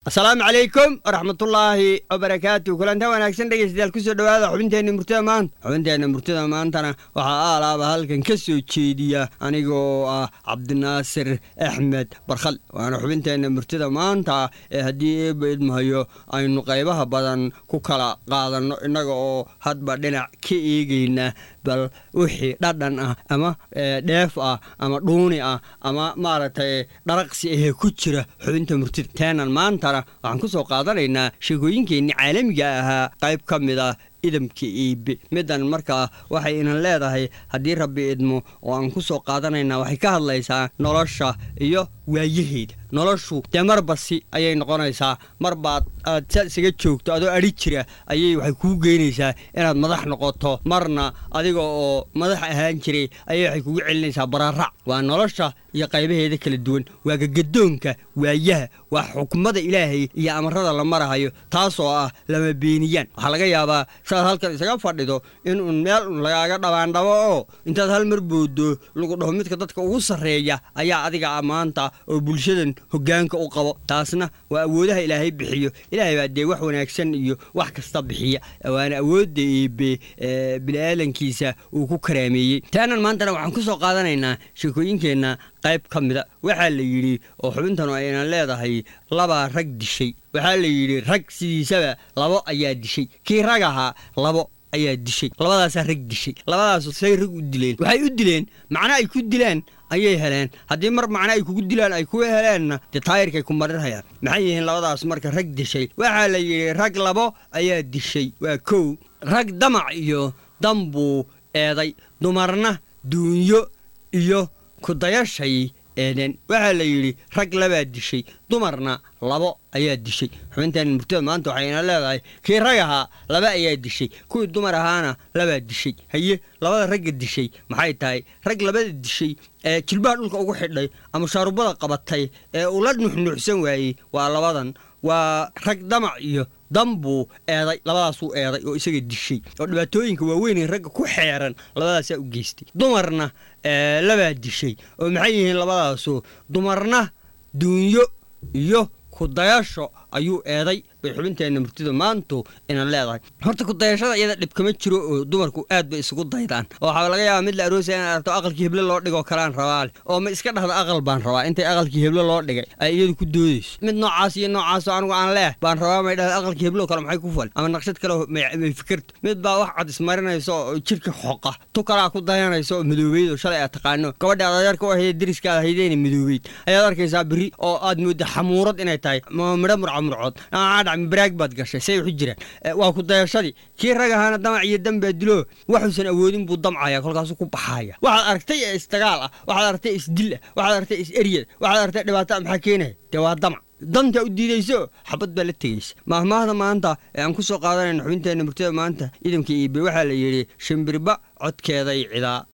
asalaamu calaykum waraxmatullaahi wabarakaatu kulantaa wanaagsan dhegeystayaal kusoo dhowaada xubinteenna murtida maanta xubinteenna murtida maantana waxaa aalaaba halkan ka soo jeediya anigoo ah cabdinaasir axmed barkhal waana xubinteenna murtida maanta ee haddii eeba idmahayo aynu qaybaha badan ku kala qaadanno innaga oo hadba dhinac ka eegayna bal wixii dhadhan ah ama dheef ah ama dhuuni ah ama maaragtay dharaqsi ahee ku jira xubinta murtida teenan maantana waxaan ku soo qaadanaynaa sheekooyinkeenni caalamiga ahaa qayb ka mid ah idamka iibe middan markaa waxay inan leedahay haddii rabbi idmo oo aan ku soo qaadanaynaa waxay ka hadlaysaa nolosha iyo waayaheeda noloshu dee marbasi ayay noqonaysaa mar baad aad sa isaga joogto adoo adhi jira ayay waxay kuu geynaysaa inaad madax noqoto marna adiga oo madax ahaan jiray ayay waxay kugu celinaysaa bararac waa nolosha iyo qaybaheeda kala duwan waa gagadoonka waayaha waa xukumada ilaahay iyo amarada la marahayo taasoo ah lama beeniyaan waxaa laga yaabaa saaad halkan isaga fadhido in uun meel un lagaaga dhabaandhabo oo intaad hal mar boodo lagu dhaho midka dadka ugu sarreeya ayaa adiga maanta oo bulshadan hoggaanka u qabo taasna waa awoodaha ilaahay bixiyo ilaahay baa dee wax wanaagsan iyo wax kasta bixiya waana awoodda eebe bini'aadankiisa uu ku karaameeyey taanan maantana waxaan ku soo qaadanaynaa sheekooyinkeenna qayb ka mida waxaa la yidhi oo xubintanu aynan leedahay labaa rag dishay waxaa la yidhi rag sidiisaba labo ayaa dishay kii rag ahaa labo ayaa dishay labadaasaa rag dishay labadaasu say rag u dileen waxay u dileen macno ay ku dilaan ayay heleen haddii mar macno ay kugu dilaan ay kuwa heleenna dee taayirkay ku marinhayaan maxay yihiin labadaas marka rag dishay waxaa la yidhi rag labo ayaa dishay waa kow rag damac iyo dambuu eeday dumarna duunyo iyo kudayashay eedeen waxaa la yidhi rag labaa dishay dumarna labo ayaa dishay xubintan murtida maanta waxayna leedahay kii rag ahaa laba ayaa dishay kuwii dumar ahaana labaa dishay haye labada ragga dishay maxay tahay rag labada dishay ee jilbaha dhulka ugu xidhay ama shaarubada qabatay ee ula nuxnuuxsan waayey waa labadan waa rag damac iyo dambuu eeday labadaasuu eeday oo isaga dishay oo dhibaatooyinka waaweynee ragga ku xeeran labadaasaa u geystay dumarna labaa dishay oo maxay yihiin labadaasu dumarna duunyo iyo kudayasho ayuu eeday bay xubinteenna murtida maantu inan leedahay horta kudayashada iyada dhib kama jiro oo dumarku aad bay isugu daydaan oo waxaa laga yaabaa mid la aroosaya in aragto aqalkii heble loo dhigoo kalaan rabaale oo ma iska dhahda aqal baan rabaa intay aqalkii heble loo dhigay ay iyadu ku doodayso mid noocaas iyo noocaasoo anigu aan leeh baan rabaa may dhahda aqalkii hebloo kale maxay ku fal ama naqshad kale may fikirto mid baa wax cad ismarinayso oo jirka xoqa tu kalaa ku dayanayso oo madoobeyd oo shalay aad taqaano gabadha aad adeerka u ahayd deriskaada haydeena madoobeyd ayaad arkaysaa beri oo aad moodda xamuurad inay tahay midho murcamurcood baraag baad gashay say waxu jiraan waa ku dayashadii kii rag ahaana damac iyo dambaa dilo waxuusan awoodin buu damcaya kolkaasuu ku baxaya waxaad aragtay ee isdagaal ah waxaad aragtay isdil ah waxaad aragtay is-eryad waxaad aragtay dhibaato ah maxaa keenaya dee waa damac danta u diidayso xabad baa la tegaysa maahmaahda maanta ee aan ku soo qaadanayna xubinteenna murtida maanta idamka iibe waxaa la yidhi shimbirba codkeeday cidaa